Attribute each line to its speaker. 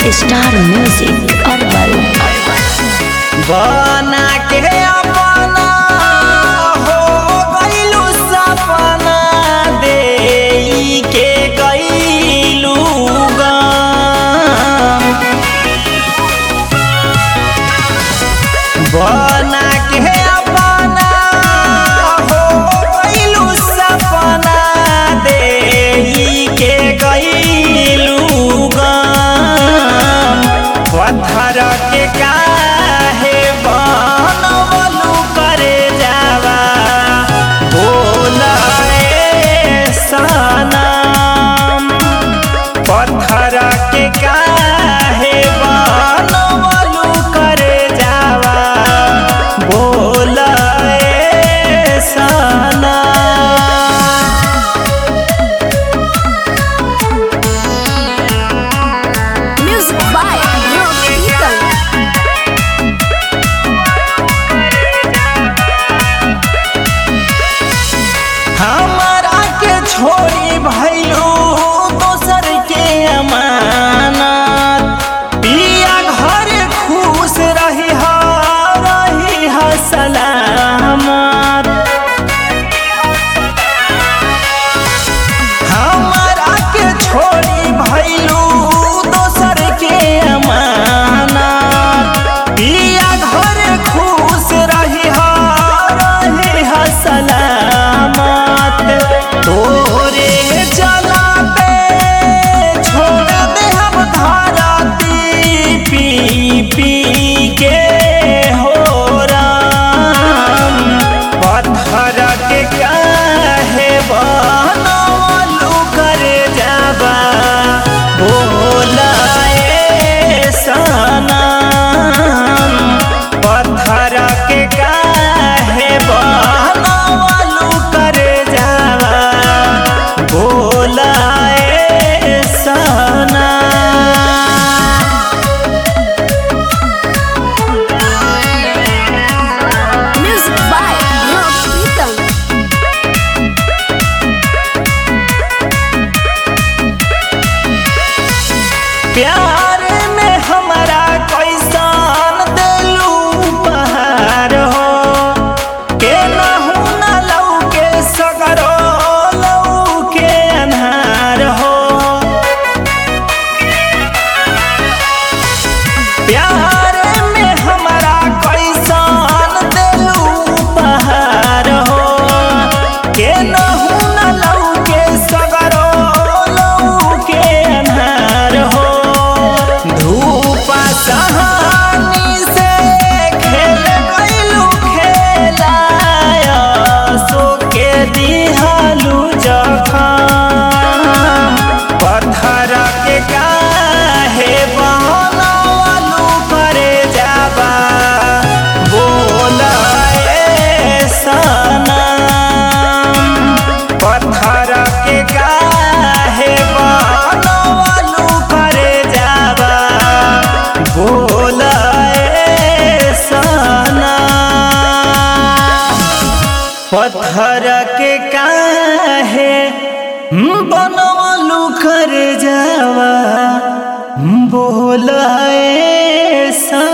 Speaker 1: star music herbal
Speaker 2: बना के अपना हो गइलू सपना देई के गइलू गम बना के अपना हो गइलू सपना देई के गइलू गम पत्थर के काहे बनवलू करे जावा बोलाए सनम पत्थर के काहे बनवलू करे जावा बोलाए सनम
Speaker 1: म्यूजिक बाय कीर्तन
Speaker 2: हमरा के छोड़ी भैलू दोसर के अमानत पिया घर खुश रही हा रही हा सलामत हमरा के छोड़ी भैलू दोसर के अमानत पिया घर खुश रही हा रही हा सलामत तोरे चला पे छोड़ दे हम धरती पी पी के हो राम पत्थर के काहे बनवलू कर जाबा बोलाए सनम पत्थर के काहे बनवलू कर जाबा बोलाए सनम
Speaker 1: म्यूजिक बाय कीर्तन
Speaker 2: प्यार में हमारा कैसन दिलू बहार हो के नहू न लऊ के सगरो लऊ के अन्हार हो प्यार में हमारा कैसन दिलू बहार हो के नहू न लऊ के सगरो लऊ के अन्हार हो धूप सहानी से खेल गइलू खेलाया सो के दिहालू जखम पत्थर के काहे बनवलू करे जाबा बोलाए सनम पत्थर के काहे बनवलू करे जाबा बोलाए सनम पत्थर के काहे बनवलू कर जावा बोलाए सा